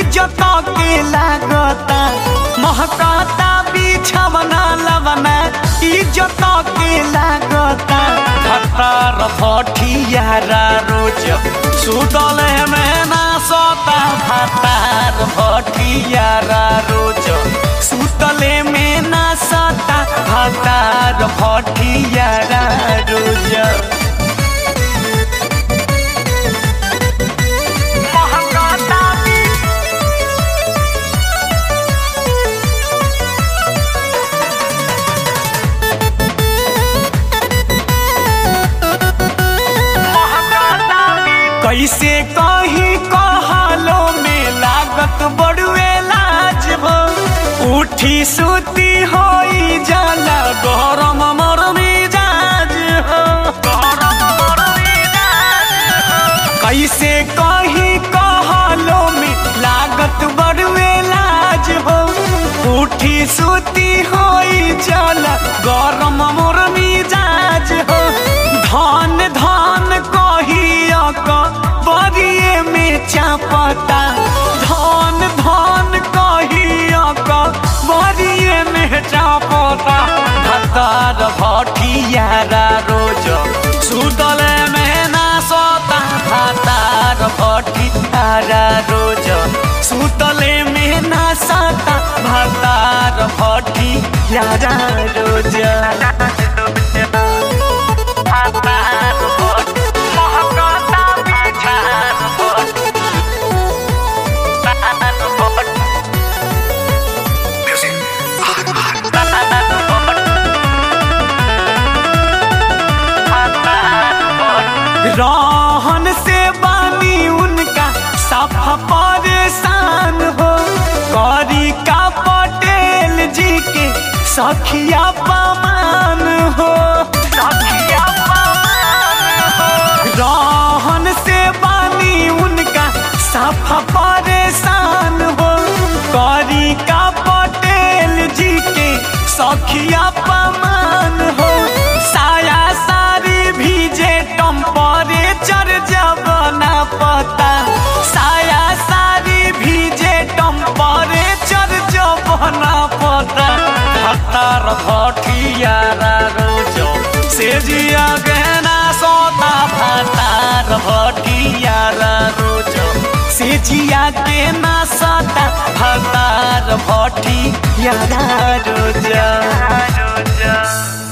इज्जत के लागता महकाता बिछवना लवना इज्जत के लागता भतार भटियारा रोज सुतल में ना सोता भतार भटियारा रोज सुतले में ना सोता भतार भटियारा रोज महकाता कैसे कही कहलो में लागत बड़ुए लाज हो उठी सुती होई जाला गरम मर मिजाज हो गरम मर मिजाज हो। कैसे कही कहलो में लागत बड़ुए लाज हो उठी सुती होई जाला गरम मोर मिजाज हो धन धन कहिया क बरिए में चापता धन धन कहिया क बरिए में चापता भतार भटियारा रोज सुतल में ना सोता भतार भटियारा रोज सुतले में ना सोता भतार भटियारा रोज रहन से बानी उनका सफा परेशान हो करी का पटेल जी के सखिया पमान हो सखिया पमान हो रहन से बानी उनका सफा परेशान हो करी का पटेल जी के सखिया पमान हो साया सारी भीजे टेम्परेचर जब ना पता साया सारी भीजे टेम्परेचर जब ना पता हतार भटियारा रोजो से जिया गहना सोता भतार भटियारा रोजो से जिया के ना सोता भतार भटियारा रोजो